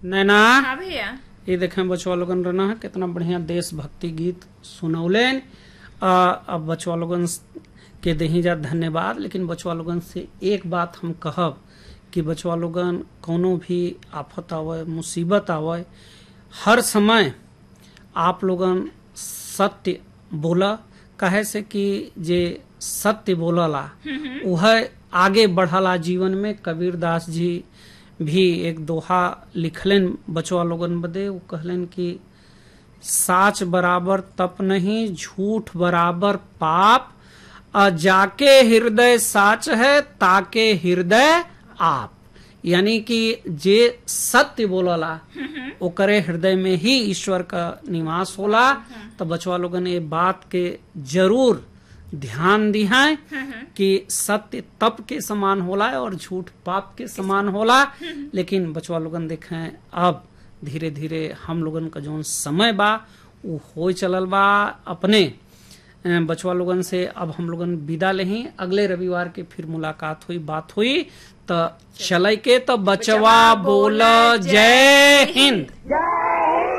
नैना हाँ भैया ये देखें बचवा लोगन रहना है कितना बढ़िया देशभक्ति गीत सुनौलेन आ, अब बचवा लोगन के दही जा धन्यवाद लेकिन बचवा लोगन से एक बात हम कहब कि बचवा लोगन कोनो भी आफत आवे मुसीबत आवे हर समय आप लोगन सत्य बोला कहे से कि जे सत्य बोलला वह आगे बढ़ला जीवन में कबीर दास जी भी एक दोहा लिखलन बचवा लोगन बदे वो कहलन कि साच बराबर तप नहीं झूठ बराबर पाप आ जाके हृदय साच है ताके हृदय आप यानी कि जे सत्य बोलला ओकरे हृदय में ही ईश्वर का निवास होला तो बचवा लोगन ये बात के जरूर ध्यान दिहाए कि सत्य तप के समान होला और झूठ पाप के समान होला लेकिन बचवा लोगन देखें अब धीरे धीरे हम लोगन का जौन समय बा वो हो चलल बा अपने अ, बचवा लोगन से अब हम लोगन विदा लेही अगले रविवार के फिर मुलाकात हुई बात हुई तो चलै के तो बचवा बोल जय हिंद जय